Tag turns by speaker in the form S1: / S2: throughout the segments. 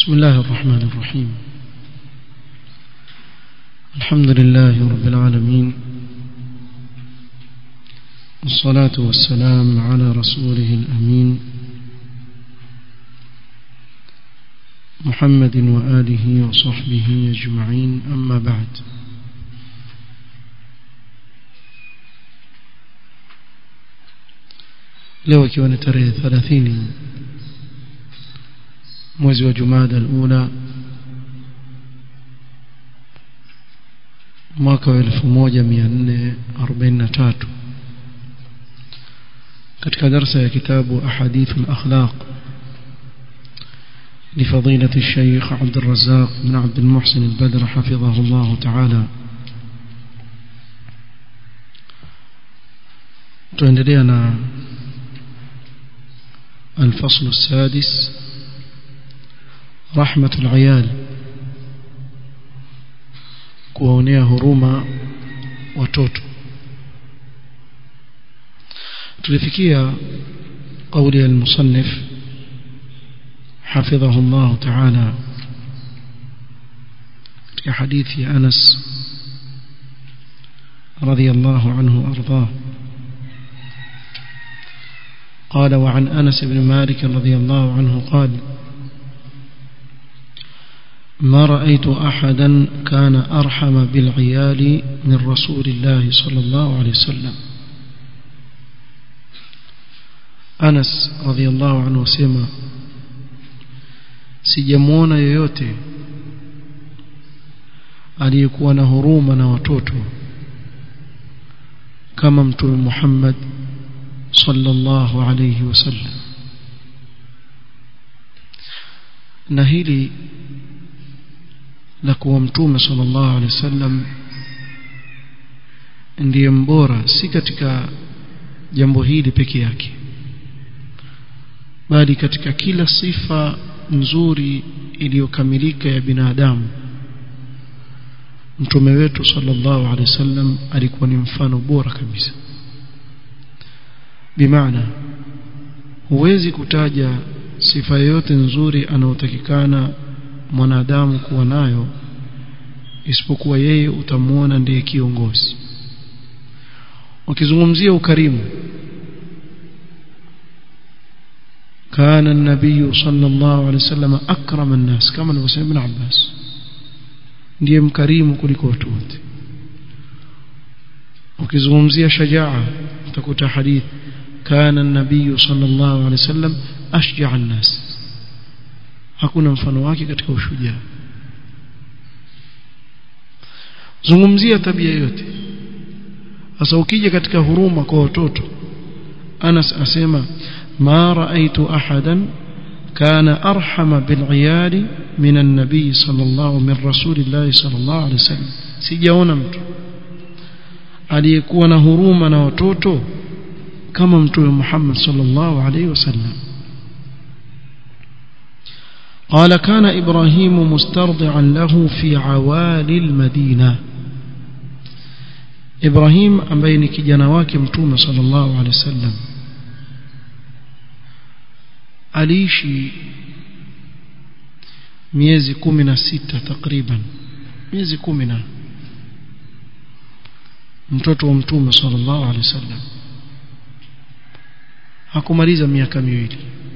S1: بسم الله الرحمن الرحيم الحمد لله رب العالمين والصلاة والسلام على رسوله الأمين محمد وآله وصحبه أجمعين أما بعد leo ikiwa ni tarehe 30 mwezi wa Jumada al-Ula mwaka wa 1443 katika darasa ya kitabu ahadith al-akhlaq لفضيلة الشيخ عبد الرزاق بن عبد المحسن البدر حفظه الله تعالى تندلينا الفصل السادس رحمة العيال kuwaonea huruma watoto tulifikia قول المصنف حفظه الله تعالى في حديث أنس رضي الله عنه وأرضاه قال وعن أنس بن مالك رضي الله عنه قال ما رأيت أحدا كان أرحم بالعيال من رسول الله صلى الله عليه وسلم أنس رضي الله عنه سيما sijamuona yoyote aliyekuwa na huruma na watoto kama mtume Muhammad sallallahu alayhi wasallam na hili la kuwa mtume sallallahu alayhi wasallam ndiye mbora si katika jambo hili peke yake bali katika kila sifa nzuri iliyokamilika ya binadamu mtume wetu sallallahu alaihi wasallam alikuwa ni mfano bora kabisa bimaana huwezi kutaja sifa yoyote nzuri anayotakikana mwanadamu kuwa nayo isipokuwa yeye utamuona ndiye kiongozi ukizungumzia ukarimu كان النبي صلى الله عليه وسلم أكرم الناس كما نقول ابن عباس ndiye mkarimu kuliko watu wote ukizungumzia shajaa utakuta hadith kana an-nabiy sallallahu alayhi wasallam ashja'a an-nas hakuna mfano wake katika ushujaa zungumzia tabia yote sasa ukija katika huruma kwa watoto Anas asema ما رأيت أحدا كان أرحم بالعيال من النبي صلى الله من رسول الله صلى الله عليه وسلم sijaona mtu aliyekuwa na huruma na watoto kama mtume Muhammad sallallahu alaihi wasallam قال كان إبراهيم مسترضعا له في عوالي المدينة إبراهيم ambaye ni kijana wake mtume sallallahu alaihi wasallam aliishi miezi kumi na sita takriban miezi kumi na mtoto wa mtume sallallahu alaihi wasallam hakumaliza miaka miwili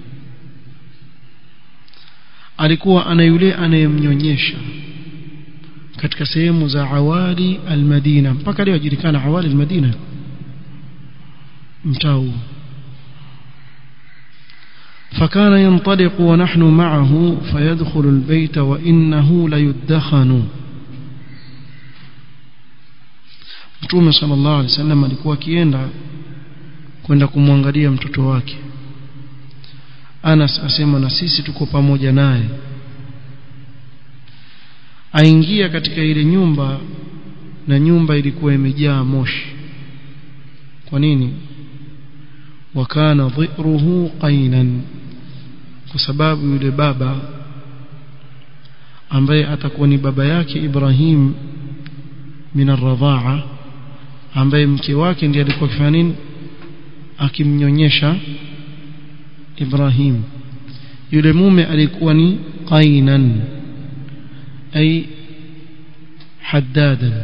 S1: alikuwa ana yule anayemnyonyesha katika sehemu za awali almadina mpaka leo ajulikana awali almadina mtaa فكان ينطلق ونحن معه فيدخل البيت وإنه ليدخن Mtume sallallahu alaihi wasallam alikuwa akienda kwenda kumwangalia mtoto wake Anas asema na sisi tuko pamoja naye aingia katika ile nyumba na nyumba ilikuwa imejaa moshi kwa nini wakana dhiruhu qainan kwa sababu yule baba ambaye atakuwa ni baba yake Ibrahim min ar ambaye mke wake ndiye alikuwa akifanya nini akimnyonyesha Ibrahim yule mume alikuwa ni qainan ay haddadan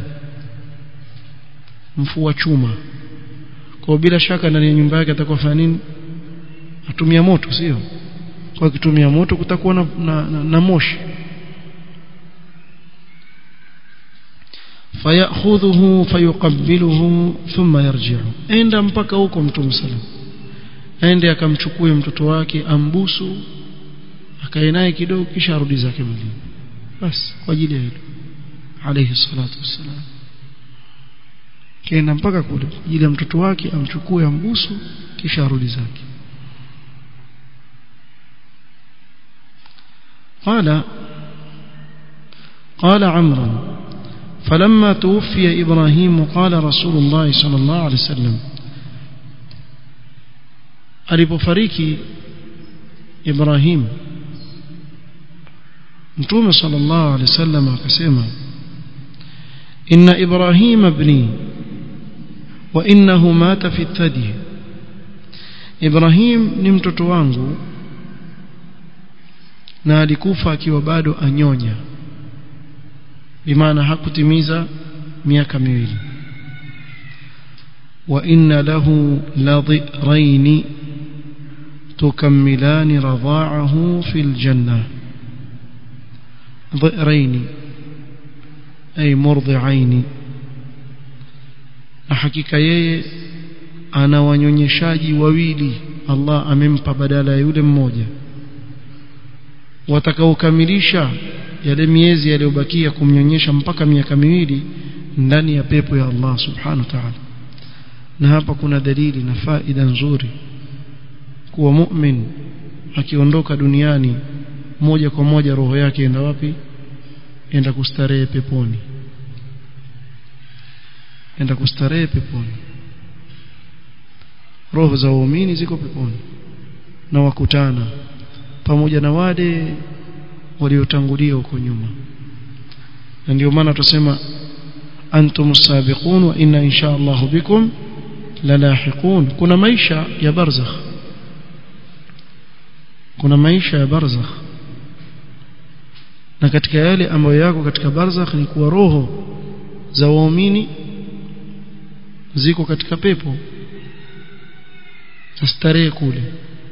S1: mfua chuma kwa bila shaka ndani ya nyumba yake atakuwa fanya nini atumia moto sio kwa kitumia moto kutakuwa na, na, na, na moshi fayakhudhuhu fayuqabbiluhu thumma yarji'u enda mpaka huko mtume sallam aende akamchukue mtoto wake ambusu akae naye kidogo kisha arudi zake mwilini basi kwa ajili ya hilo alayhi salatu wassalam kaenda mpaka kule kwa ajili ya mtoto wake amchukue ambusu kisha arudi zake قال قال عمرو فلما توفي إبراهيم قال رسول الله صلى الله عليه وسلم alipofariki Ibrahim Mtume sallallahu alaihi wasallam akasema inna Ibrahim ibni wa innahu mata fi thadi Ibrahim ni mtoto wangu na alikufa akiwa bado anyonya bimaana hakutimiza miaka miwili wa inna lahu ladhiraini تكملان رضاعه في الجنة ضئرين أي مرضعين حقيقة yeye ana wanyonyeshaji wawili Allah amempa badala ya yule mmoja watakaokamilisha yale miezi yaliyobakia kumnyonyesha mpaka miaka miwili ndani ya pepo ya Allah subhanahu wa ta'ala na hapa kuna dalili na faida nzuri kuwa mu'min akiondoka duniani moja kwa moja roho yake enda wapi enda kustarehe peponi enda kustarehe peponi roho za waumini ziko peponi na wakutana pamoja na wale waliotangulia huko nyuma na ndio maana tusema antum sabiqun wa inna insha Allah bikum lalahiqun kuna maisha ya barzakh kuna maisha ya barzakh na katika yale ambayo yako katika barzakh ni kuwa roho za waumini ziko katika pepo starehe kule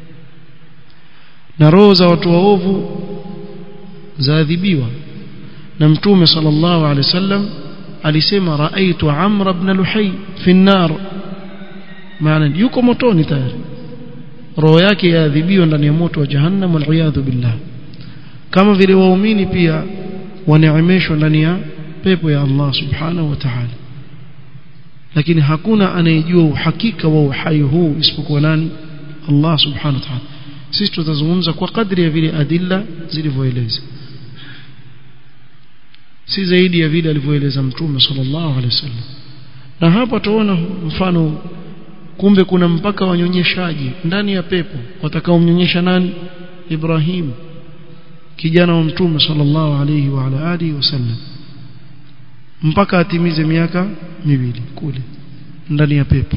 S1: na roho za watu waovu zaadhibiwa na mtume sallallahu alaihi wasallam alisema raaitu amr ibn luhay fi an-nar maana yuko motoni tayari roho yake yaadhibiwa ndani ya moto wa jahannam waliyadhu billah kama vile waumini pia waneemeshwa ndani ya pepo ya Allah subhanahu wa ta'ala lakini hakuna anayejua uhakika wa uhai huu isipokuwa nani Allah subhanahu wa ta'ala sisi tutazungumza kwa kadri ya vile adilla zilivyoeleza si zaidi ya vile alivyoeleza mtume sallallahu alaihi wasallam na hapa tuona mfano kumbe kuna mpaka wanyonyeshaji ndani ya pepo watakaomnyonyesha nani Ibrahim kijana wa mtume sallallahu alaihi wa ala alihi wasallam mpaka atimize miaka miwili kule ndani ya pepo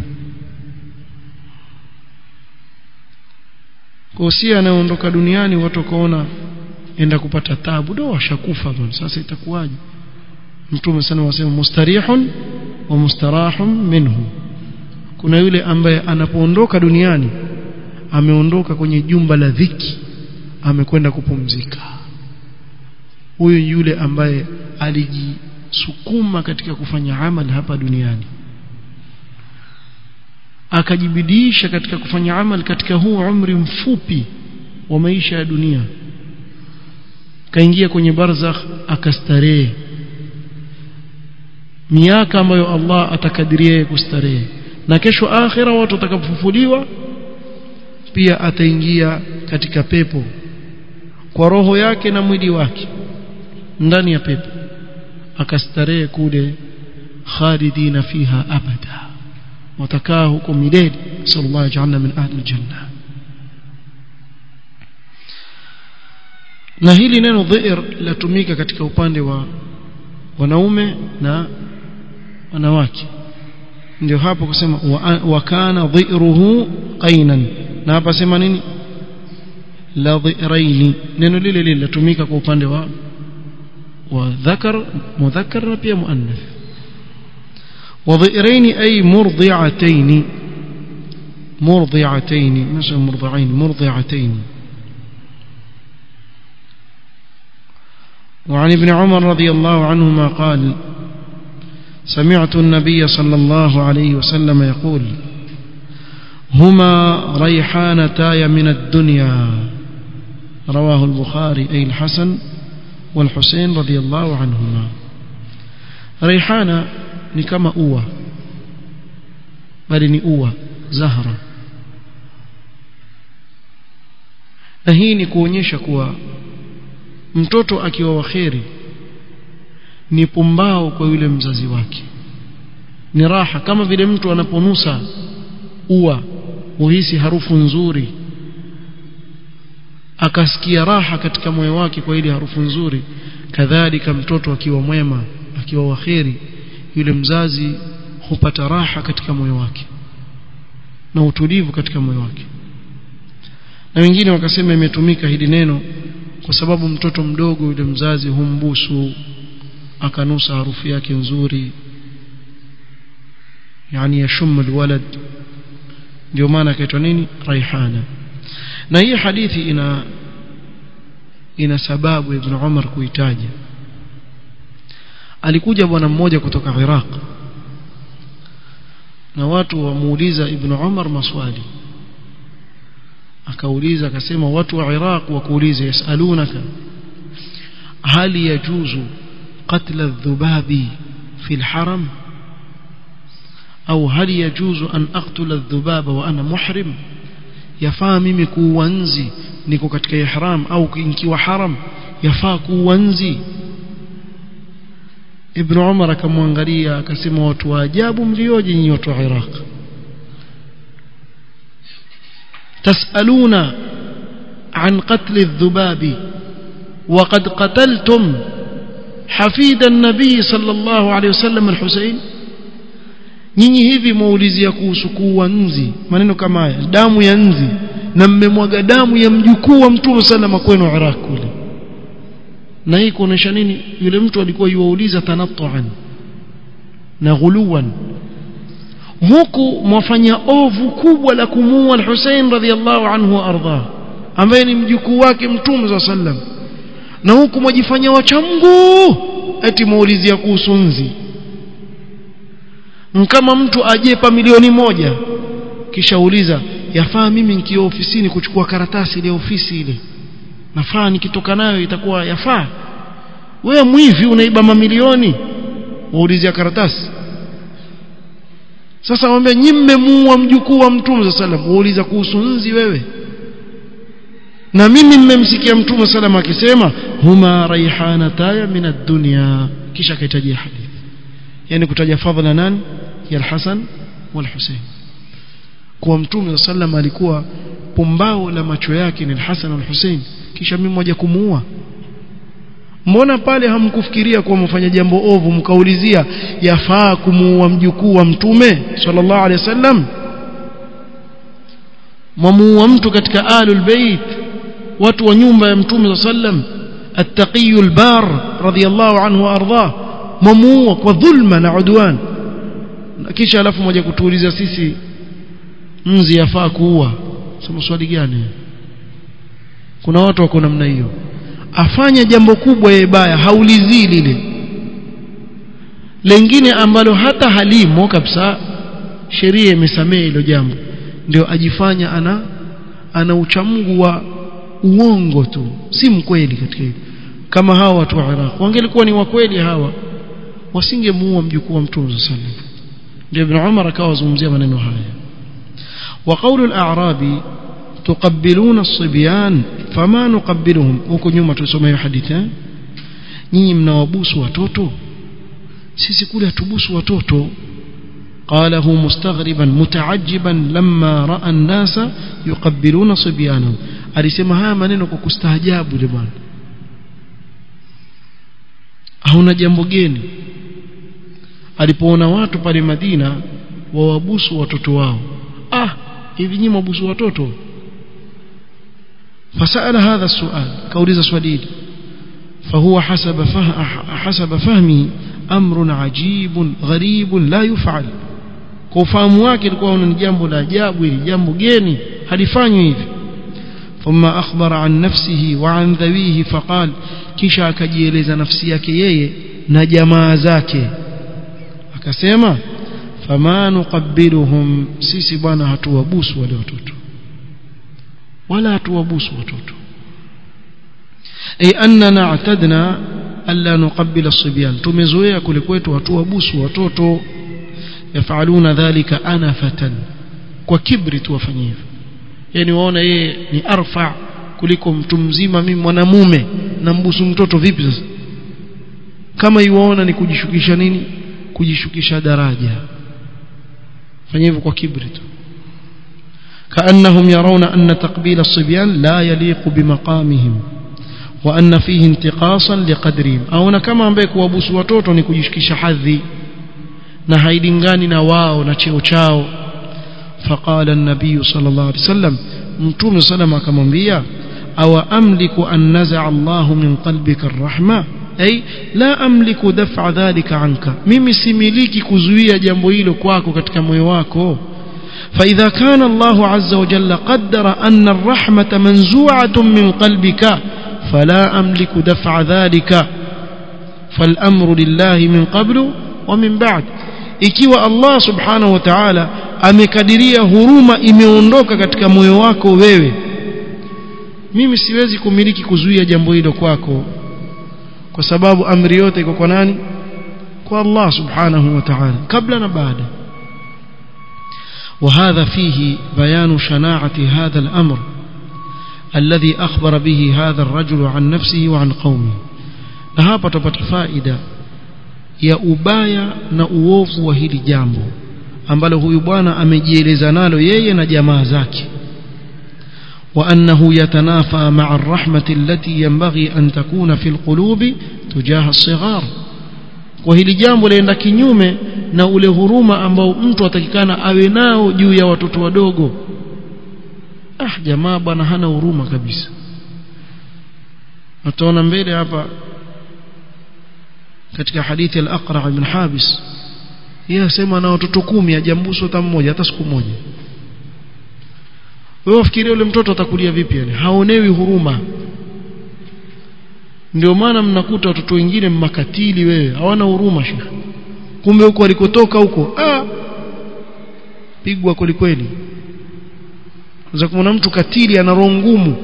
S1: kwa si anaondoka duniani watu wakaona enda kupata tabu do washakufa bwana sasa itakuwaje mtume sana wasema mustarihun wa mustarahun minhu kuna yule ambaye anapoondoka duniani ameondoka kwenye jumba la dhiki amekwenda kupumzika huyu yule ambaye alijisukuma katika kufanya amali hapa duniani akajibidiisha katika kufanya amali katika huu umri mfupi wa maisha ya dunia kaingia kwenye barzakh akastarehe miaka ambayo Allah atakadiria kustarehe na kesho akhira watu watakapofufuliwa pia ataingia katika pepo kwa roho yake na mwili wake ndani ya pepo akastarehe kule khalidina fiha abada watakaa huko milele sallallahu ajalna min ahli aljanna na hili neno dhir latumika katika upande wa wanaume na wanawake ndio hapo kusema wa kana dhiruhu qainan na hapa sema nini la dhiraini neno lile lile latumika kwa upande wa wa dhakar mudhakkar na pia muannath wa dhiraini ay murdi'atayn مرضعتين مش مرضعين مرضعتين وعن ابن عمر رضي الله عنهما قال سمعت النبي صلى الله عليه وسلم يقول هما ريحانتاي من الدنيا رواه البخاري أي الحسن والحسين رضي الله عنهما ريحانة نكما أوى بل نأوى زهرة na hii ni kuonyesha kuwa mtoto akiwa waheri ni pumbao kwa yule mzazi wake ni raha kama vile mtu anaponusa ua uhisi harufu nzuri akasikia raha katika moyo wake kwa ile harufu nzuri kadhalika mtoto akiwa mwema akiwa waheri yule mzazi hupata raha katika moyo wake na utulivu katika moyo wake na wengine wakasema imetumika hili neno kwa sababu mtoto mdogo yule mzazi humbusu akanusa harufu yake nzuri yani yashum alwalad ndio maana akaitwa nini raihana na hii hadithi ina ina sababu ibn Umar kuitaja alikuja bwana mmoja kutoka Iraq na watu wamuuliza ibn Umar maswali akauliza akasema watu wa Iraq wakuuliza yasalunaka hali yajuzu قتل الذباب في الحرم أو هل يجوز أن أقتل الذباب وأنا محرم yafaa mimi kuuanzi niko katika ihram au nikiwa haram yafaa kuuanzi Ibn Umar akamwangalia akasema watu wa ajabu mlioje nyinyi watu wa Iraq tasaluna an qatl adh-dhubabi وقد قتلتم حفيد النبي صلى الله عليه وسلم الحسين nyinyi hivi maulizia kuhusu kuua nzi maneno kama haya damu ya nzi na mmemwaga damu ya mjukuu wa mtume salama kwenu Iraq kule na hii kuonesha nini yule mtu alikuwa yuwauliza tanattuan na ghuluwan huku mwafanya ovu kubwa la kumuua al-Hussein radhiyallahu anhu ardha ambaye ni mjukuu wake mtume sallam na huku mwajifanya wacha Mungu eti maulizia kuhusu nzi kama mtu ajepa milioni moja kisha uliza yafaa mimi nikiwa ofisini kuchukua karatasi ile ofisi ile nafaa nikitoka nayo itakuwa yafaa wewe mwivi unaiba mamilioni waulizia karatasi sasa mwambie nyinyi mmemuua mjukuu wa mtume sallam wauliza kuhusu nzi wewe na mimi mmemsikia mtume sallam akisema huma raihanataya min ad-dunya kisha kaitajia hadithi yani kutaja fadhila nani ya al-Hasan wal-Husayn kwa mtume sallam alikuwa pumbao la macho yake ni al-Hasan wal-Husayn kisha mimi moja kumuua mbona pale hamkufikiria kuwa mfanya jambo ovu mkaulizia yafaa kumuua mjukuu wa mtume sallallahu alaihi wasallam mwamuua mtu katika alul bait watu wa nyumba ya mtume sallam التقي البار رضي الله عنه وارضاه mamuua kwa dhulma na udwan kisha alafu moja kutuuliza sisi mzi yafaa kuua sema swali gani kuna watu wako namna hiyo afanya jambo kubwa ya ibaya haulizii lile lengine ambalo hata halimo kabisa sheria imesamehe hilo jambo ndio ajifanya ana ana uchamungu wa uongo tu si mkweli katika hilo kama hawa watu wa Iraq wangelikuwa ni wakweli hawa wasingemuua mjukuu wa mtume sallallahu ndio ibn Umar akawa zungumzia maneno haya wa qawlu al-a'rabi tuqabbiluna as-sibyan fama nuqabbiluhum huko nyuma tulisoma hiyo hadithi eh nyinyi mnawabusu watoto sisi kule hatubusu watoto قاله مستغربا متعجبا لما راى الناس يقبلون صبيانهم alisema haya maneno kwa kustaajabu bwana hauna jambo geni alipoona watu pale Madina wawabusu watoto wao ah hivi nyinyi mwabusu watoto فسأل هذا السؤال كوليز سوديل فهو حسب فه حسب فهمه أمر عجيب غريب لا يفعل kwa ufahamu wake ilikuwa ni jambo la ajabu ili jambo geni halifanywi hivi thumma akhbara an nafsihi wa an dhawihi faqal kisha akajieleza nafsi yake yeye na jamaa zake akasema fama nuqabbiluhum sisi bwana hatuwabusu wale watoto wala hatuwabusu watoto ay annana atadna alla nuqabbila as-sibyan tumezoea kule kwetu hatuwabusu watoto yafaluna dhalika anafatan kwa kibri tu wafanye hivyo yani waona yeye ni arfa kuliko mtu mzima mimi mwanamume nambusu mtoto vipi sasa kama iwaona ni kujishukisha nini kujishukisha daraja fanya hivyo kwa kibri tu كأنهم يرون أن تقبيل الصبيان لا يليق بمقامهم وأن فيه انتقاصا لقدرهم أو كما أمبيك وابوس وتوتو نكجشكش حذي نهايدنغاني نواو نتشيو تشاو فقال النبي صلى الله عليه وسلم متوم سلم كما بيا أو أملك أن نزع الله من قلبك الرحمة أي لا أملك دفع ذلك عنك mimi similiki kuzuia jambo hilo kwako katika moyo wako فإذا كان الله عز وجل قدر أن الرحمة منزوعة من قلبك فلا أملك دفع ذلك فالأمر لله من قبل ومن بعد ikiwa Allah subhanahu wa ta'ala amekadiria huruma imeondoka katika moyo wako wewe mimi siwezi kumiliki kuzuia jambo hilo kwako kwa sababu amri yote iko kwa nani kwa Allah subhanahu wa ta'ala kabla na baada وهذا فيه بيان شناعة هذا الأمر الذي أخبر به هذا الرجل عن نفسه وعن قومه لهذا تبت فائدة ya ubaya na uovu wa hili jambo ambalo huyu bwana amejieleza nalo yeye na jamaa zake وأنه يتنافى مع الرحمة التي ينبغي أن تكون في القلوب تجاه الصغار وهili jambo laenda kinyume na ule huruma ambao mtu atakikana awe nao juu ya watoto wadogo ah jamaa bwana hana huruma kabisa utaona mbele hapa katika hadithi al-Aqra' ibn Habis yeye asema na watoto kumi hajambusu hata mmoja hata siku moja wewe ufikirie yule mtoto atakulia vipi yani haonewi huruma ndio maana mnakuta watoto wengine makatili wewe hawana huruma shekhi kumbe huko alikotoka huko ah pigwa kweli kweli za kumwona mtu katili ana roho ngumu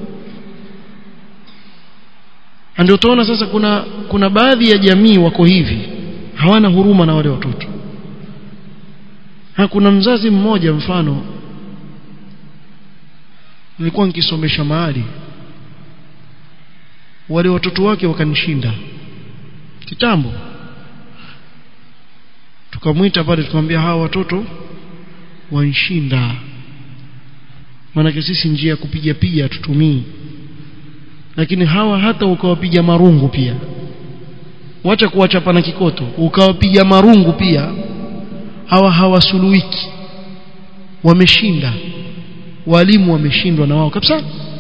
S1: ndio utaona sasa kuna kuna baadhi ya jamii wako hivi hawana huruma na wale watoto ha kuna mzazi mmoja mfano nilikuwa nikisomesha mahali wale watoto wake wakanishinda kitambo tukamwita pale tukamwambia hawa watoto wanshinda maanake sisi njia ya kupiga piga tutumii lakini hawa hata ukawapiga marungu pia wacha kuwachapa na kikoto ukawapiga marungu pia hawa hawasuluhiki wameshinda walimu wameshindwa na wao kabisa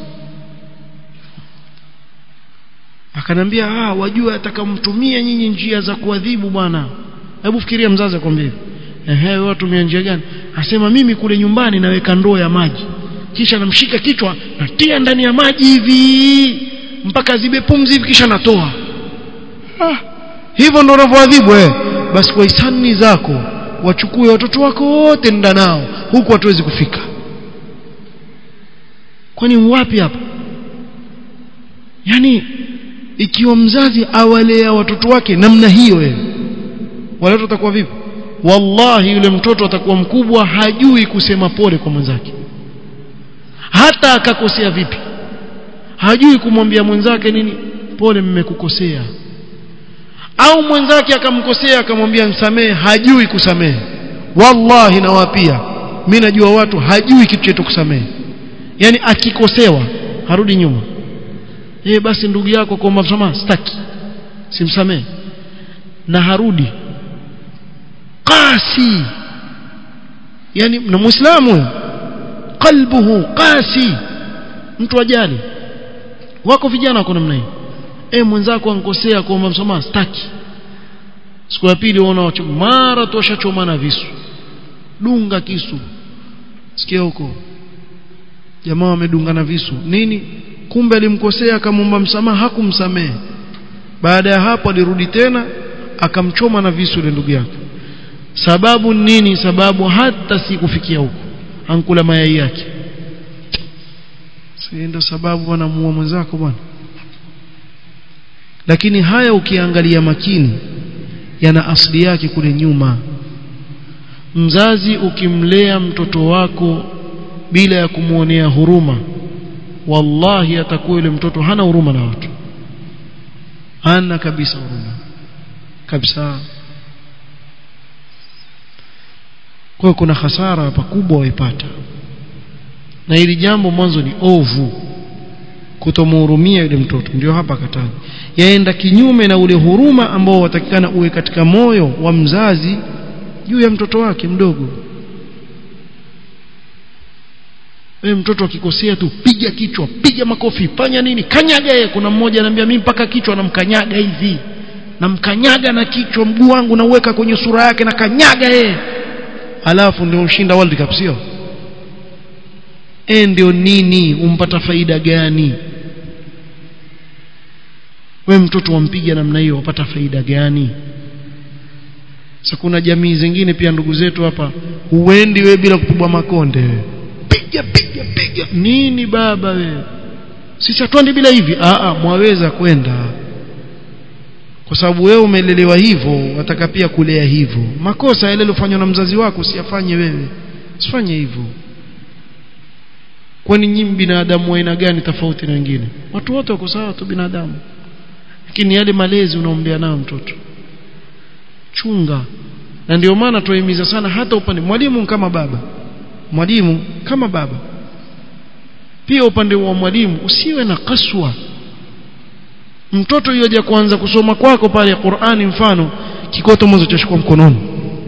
S1: akanambia ah wajua atakamtumia nyinyi njia za kuadhibu bwana hebu fikiria mzazi akwambia ehe wewe watumia njia gani asema mimi kule nyumbani naweka ndoo ya maji kisha namshika kichwa natia ndani ya maji hivi mpaka zibe pumzi hivi kisha natoa ah, hivyo ndo unavyoadhibu eh basi kwa hisani zako wachukue watoto wako wote nda nao huku hatuwezi kufika kwani wapi hapa yani ikiwa mzazi awalea watoto wake namna hiyo wewe wale watoto watakuwa vipi wallahi yule mtoto atakuwa mkubwa hajui kusema pole kwa mwenzake hata akakosea vipi hajui kumwambia mwenzake nini pole mmekukosea au mwenzake akamkosea akamwambia msamehe hajui kusamehe wallahi nawapia mimi najua watu hajui kitu chetu kusamehe yani akikosewa harudi nyuma eh basi ndugu yako kwa msamaha staki simsamehe na harudi qasi yani na muislamu qalbuhu qasi mtu ajali wako vijana wako namna hiyo eh mwenzako ankosea kuomba msamaha staki siku ya pili unaona mara toshachomana visu dunga kisu sikia huko jamaa wamedungana visu nini kumbe alimkosea akamwomba msamaha hakumsamehe baada ya hapo alirudi tena akamchoma na visu ile ndugu yake sababu nini sababu hata si kufikia huko ankula mayai yake si ndio sababu wanamuua mwenzako bwana lakini haya ukiangalia makini yana asili yake kule nyuma mzazi ukimlea mtoto wako bila ya kumwonea huruma wallahi atakuwa yule mtoto hana huruma na watu hana kabisa huruma kabisa kwa kuna hasara pakubwa waipata na hili jambo mwanzo ni ovu kutomhurumia yule mtoto ndio hapa kataji yaenda kinyume na ule huruma ambao watakikana uwe katika moyo wa mzazi juu ya mtoto wake mdogo wewe mtoto akikosea tu piga kichwa piga makofi fanya nini kanyaga yeye kuna mmoja ananiambia mimi mpaka kichwa namkanyaga hivi namkanyaga na kichwa mguu wangu nauweka kwenye sura yake na kanyaga yeye alafu ndio ushinda world cup sio eh ndio nini umpata faida gani we mtoto wampiga namna hiyo wapata faida gani sasa kuna jamii zingine pia ndugu zetu hapa huendi we bila kupigwa makonde we piga piga piga nini baba we sisi hatuendi bila hivi a a mwaweza kwenda kwa sababu wewe umelelewa hivyo wataka pia kulea hivyo makosa yale yaliyofanywa na mzazi wako usiyafanye wewe usifanye hivyo kwani nyinyi binadamu wa aina gani tofauti na wengine watu wote wako sawa tu binadamu lakini yale malezi unaombea nayo mtoto chunga na ndio maana tuahimiza sana hata upande mwalimu kama baba mwalimu kama baba pia upande wa mwalimu usiwe na kaswa mtoto yoja kuanza kusoma kwako pale Qur'ani mfano kikoto mwanzo chashikwa mkononi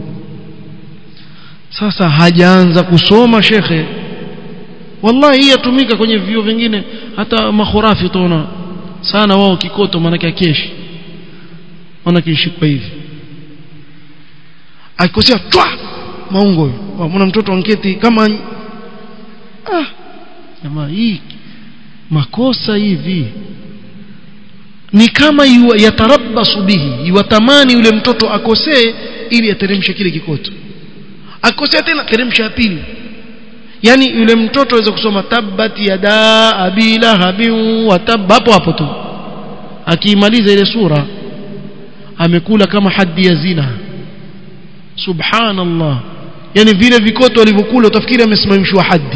S1: sasa hajaanza kusoma shekhe wallahi hii yatumika kwenye vio vingine hata makhurafi utaona sana wao kikoto maana keshi maana kishikwa hivi akikosea twa maungo mwana mtoto anketi kama ah jamaa hii makosa hivi ni kama yatarabasu bihi yuwatamani yule mtoto akosee ili ateremshe kile kikoto akosea tena teremsha ya pili yani yule mtoto aweza kusoma tabbat yada abila habin wa tab hapo hapo tu akiimaliza ile sura amekula kama haddi ya zina subhanallah yani vile vikoto walivyokula utafikiri amesimamishwa haddi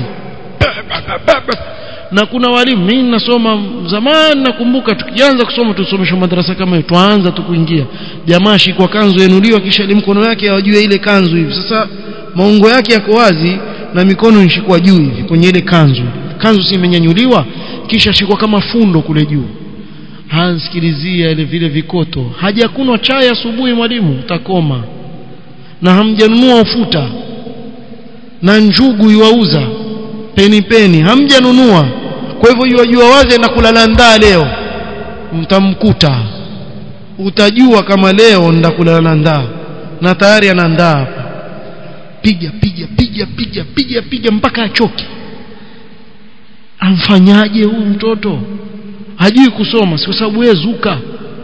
S1: na kuna walimu mimi nasoma zamani nakumbuka tukianza kusoma tusomeshwa madarasa kama hiyo tuanza tu kuingia jamaa shikwa kanzu yanuliwa kisha mkono yake awajue ile kanzu hivi sasa maungo yake yako wazi na mikono inashikwa juu hivi kwenye ile kanzu kanzu si imenyanyuliwa kisha shikwa kama fundo kule juu hansikilizia ile vile vikoto hajakunwa chai asubuhi mwalimu utakoma na hamjanunua ufuta na njugu yuauza peni peni hamjanunua kwa hivyo yuajua wazi na kulala ndaa leo mtamkuta utajua kama leo ndakulala ndaa na tayari ana ndaa hapa piga piga piga piga piga piga mpaka achoke amfanyaje huyu mtoto hajui kusoma si kwa sababu wewe zuka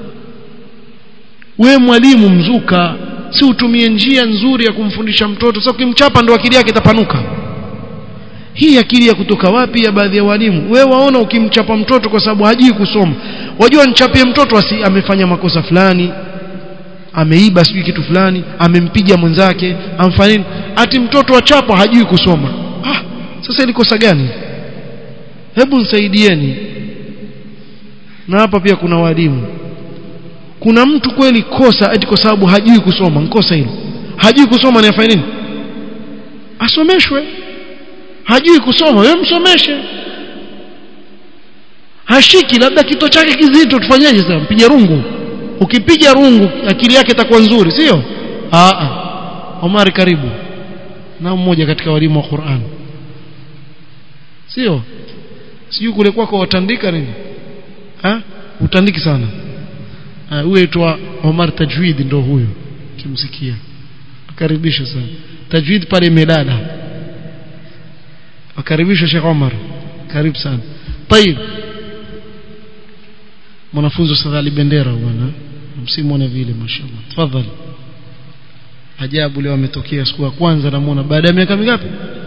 S1: we mwalimu mzuka si utumie njia nzuri ya kumfundisha mtoto sasa ukimchapa ndo akili yake itapanuka hii akili ya kutoka wapi ya baadhi ya walimu we waona ukimchapa mtoto kwa sababu hajui kusoma wajua nichapie mtoto asi amefanya makosa fulani ameiba sijui kitu fulani amempiga mwenzake amfanini ati mtoto achapwa hajui kusoma ah sasa ili kosa gani hebu nisaidieni na hapa pia kuna walimu kuna mtu kweli kosa eti kwa sababu hajui kusoma nkosa hilo hajui kusoma ni afanye nini asomeshwe hajui kusoma wewe msomeshe hashiki labda kito chake kizito tufanyaje sasa mpige rungu ukipiga rungu akili yake itakuwa nzuri sio a a Omar karibu na mmoja katika walimu wa Qur'an sio sijui kule kwako watandika nini ha utandiki sana huyo aitwa Omar Tajwid ndo huyo kimsikia akaribisha sana Tajwid pale Medada akaribisha Sheikh Omar karibu sana طيب mwanafunzi Sadali Bendera bwana msimuone vile mashallah tafadhali ajabu leo ametokea siku ya kwanza namuona baada ya miaka mingapi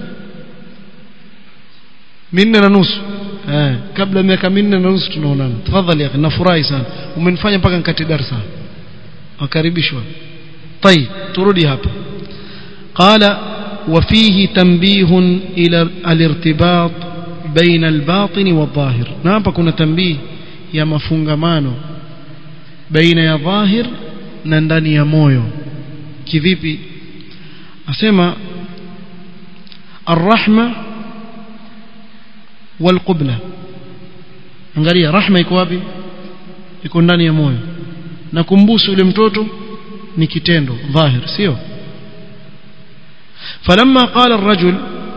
S1: minne na nusu eh kabla ya miaka minne na nusu tunaonana tafadhali akhi nafurahi sana umenifanya mpaka nikati darasa wakaribishwa طيب turudi hapa قال وفيه تنبيه إلى الارتباط بين الباطن والظاهر na hapa kuna tambih ya mafungamano baina ya dhahir na ndani ya moyo kivipi asema arrahma walqubla angalia rahma iko wapi iko ndani ya moyo na kumbusu yule mtoto ni kitendo dhahir sio فلما قال الرجل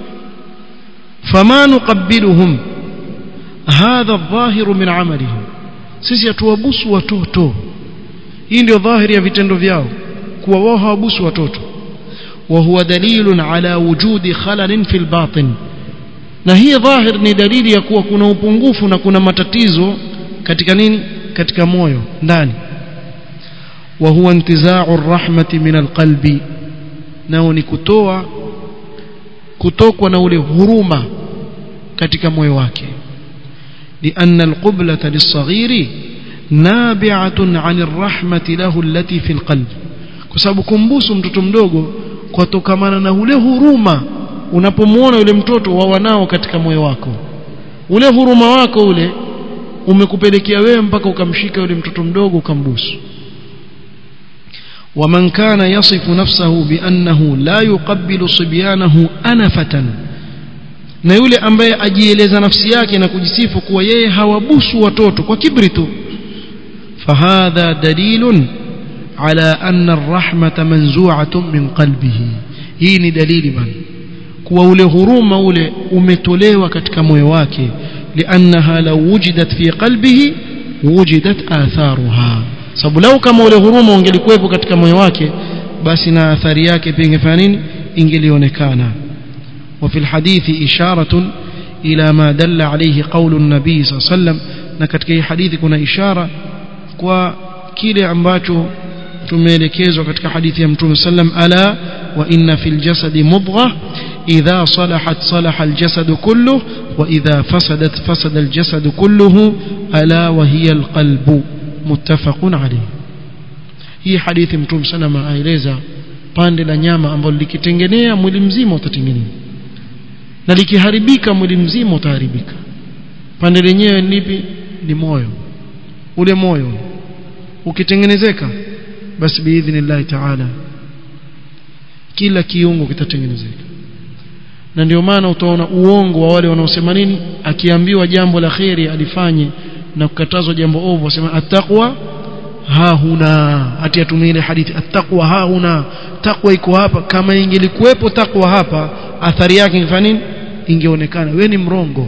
S1: فما نقبلهم هذا الظاهر من عملهم sisi hatuwabusu watoto hii ndio dhahiri ya vitendo vyao kuwa wao hawabusu watoto wa huwa dalilun ala wujudi khalalin fil batin na hii dhahir ni dalili ya kuwa kuna upungufu na kuna matatizo katika nini katika moyo ndani wa huwa intiza'u rahmati min alqalbi nao ni kutoa kutokwa na ule huruma katika moyo wake لأن القبلة للصغير نابعة عن الرحمة له التي في القلب كسبب kumbusu mtoto mdogo kutokamana na ule huruma unapomwona yule mtoto wa wanao katika moyo wako ule huruma wako ule umekupelekea wewe mpaka ukamshika yule mtoto mdogo ukambusu ومن كان يصف نفسه بأنه لا يقبل صبيانه أنفة na yule ambaye ajieleza nafsi yake na kujisifu kuwa yeye hawabusu watoto kwa kibri tu fahadha dalilun ala anna arrahmata manzu'atun min qalbihi hii ni dalili bana kuwa ule huruma ule umetolewa katika moyo wake liannaha law wujidat fi qalbihi wujidat atharuha sababu lau kama ule huruma ungelikuwepo katika moyo wake basi na athari yake pia ingefanya nini ingelionekana وفي الحديث إشارة إلى ما دل عليه قول النبي صلى الله عليه وسلم نكتك هي حديث كنا إشارة وكيل ambacho tumeelekezwa katika hadithi ya Mtume sallam ala wa inna fil jasadi mudghah idha salahat salaha al jasadu kulluhu wa idha fasadat fasada al jasadu kulluhu ala wa hiya al qalbu muttafaqun alayh hii hadithi Mtume sallam aeleza pande la nyama ambalo likitengenea mwili mzima utatengenea na likiharibika mwili mzima utaharibika pande lenyewe lipi ni moyo ule moyo ukitengenezeka basi biidhnillahi taala kila kiungo kitatengenezeka na ndio maana utaona uongo wa wale wanaosema nini akiambiwa jambo la kheri alifanye na kukatazwa jambo ovu wasema attaqwa ha huna ati atumie ile hadithi attaqwa ha huna takwa iko hapa kama ingelikuwepo takwa hapa athari yake ingefanya nini ingeonekana we ni mrongo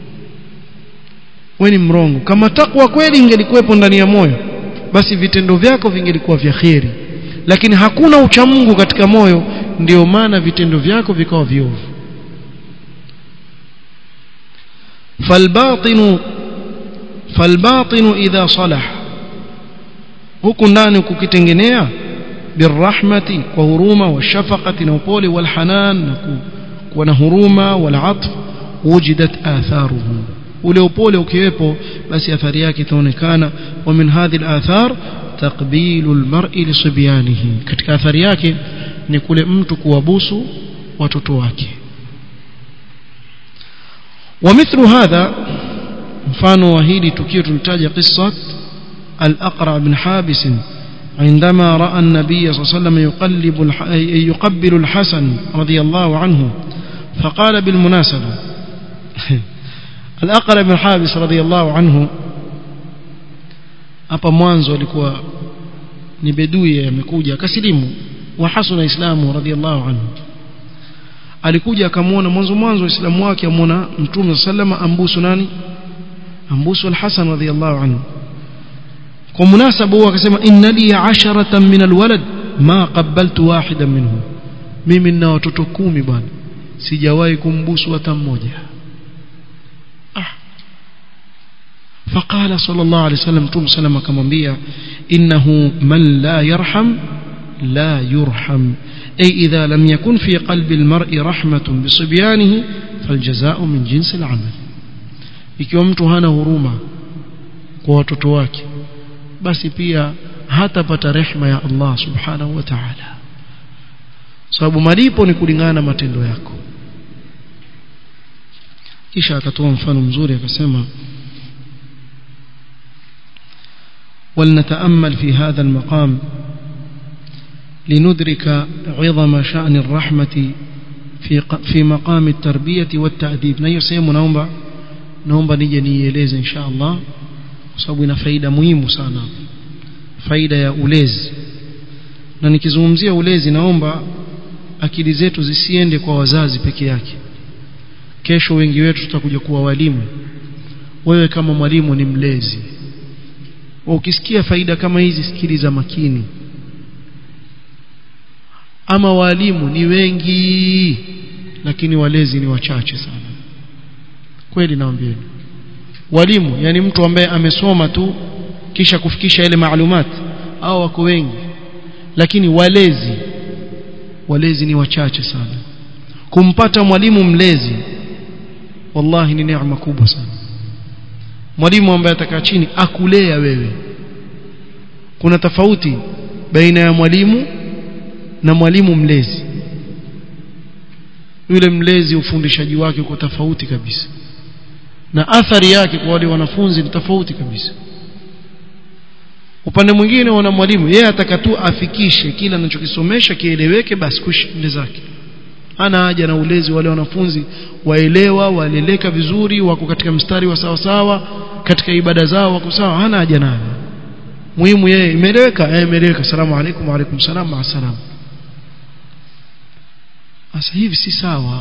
S1: we ni mrongo kama takwa kweli ingelikuwepo ndani ya moyo basi vitendo vyako vingelikuwa vya kheri lakini hakuna uchamungu katika moyo ndio maana vitendo vyako vikawa viovu falbatinu falbatinu idha salah huku ndani kukitengenea birahmati kwa huruma washafaqati na upole walhanan na kuwa na huruma walatf wujidat atharuhu ule upole ukiwepo basi athari yake itaonekana wa min hadhihi alathar taqbilu almar'i lisibyanihi katika athari yake ni kule mtu kuwabusu watoto wake ومثل هذا mfano wa hili tukio tulitaja qissat al-aqra bin habis عندما راى النبي صلى الله عليه وسلم يقلب يقبل الحسن رضي الله عنه فقال بالمناسبه الأقرب بن حابس رضي الله عنه hapa mwanzo alikuwa ni bedui amekuja akasilimu wa hasuna islamu radhiallahu anhu alikuja akamwona mwanzo mwanzo waislamu wake amwona mtume sallama ambusu nani ambusu al-Hasan radhiyallahu anhu kwa munasaba huo akasema inna li 'asharatan min alwalad ma qabbaltu wahidan minhum mimi nina watoto kumi bwana sijawahi kumbusu hata mmoja ah فقال صلى الله عليه وسلم تم سلم كمنبيا إنه من لا يرحم لا يرحم أي إذا لم يكن في قلب المرء رحمة بصبيانه فالجزاء من جنس العمل ikiwa mtu hana huruma kwa watoto wake basi pia hatapata rehma ya Allah subhanahu wa ta'ala sababu malipo ni kulingana na matendo yako kisha akatoa mfano mzuri akasema ولنتأمل في هذا المقام لندرك عظم شأن الرحمة في في مقام التربية والتأديب na hiyo sehemu naomba naomba nije nieleze insha Allah kwa sababu ina faida muhimu sana faida ya ulezi na nikizungumzia ulezi naomba akili zetu zisiende kwa wazazi peke yake kesho wengi wetu tutakuja kuwa walimu wewe kama mwalimu ni mlezi ukisikia faida kama hizi sikiliza makini ama walimu ni wengi lakini walezi ni wachache sana kweli naambieni walimu yani mtu ambaye amesoma tu kisha kufikisha ile maalumati au wako wengi lakini walezi walezi ni wachache sana kumpata mwalimu mlezi wallahi ni neema kubwa sana mwalimu ambaye atakaa chini akulea wewe kuna tofauti baina ya mwalimu na mwalimu mlezi yule mlezi ufundishaji wake uko tofauti kabisa na athari yake kwa wale wanafunzi ni tofauti kabisa upande mwingine wana mwalimu yeye ataka tu afikishe kila anachokisomesha kieleweke basi kushinde zake ana haja na ulezi wale wanafunzi waelewa waleleka vizuri wako katika mstari wa sawa sawa katika ibada zao wako sawa hana haja nayo muhimu yeye imeeleweka eh imeeleweka salamu alaykum wa alaykum salam ma salam sasa hivi si sawa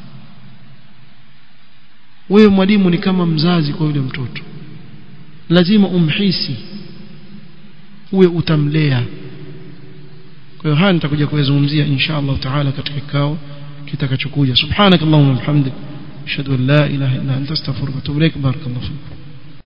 S1: wewe mwalimu ni kama mzazi kwa yule mtoto lazima umhisi uwe utamlea kwa hiyo haya nitakuja kuyazungumzia insha Allah taala katika kikao kitakachokuja subhanakallahumma wa bihamdik ashhadu an la ilaha illa anta astaghfiruka wa atubu ilaik barakallahu fiik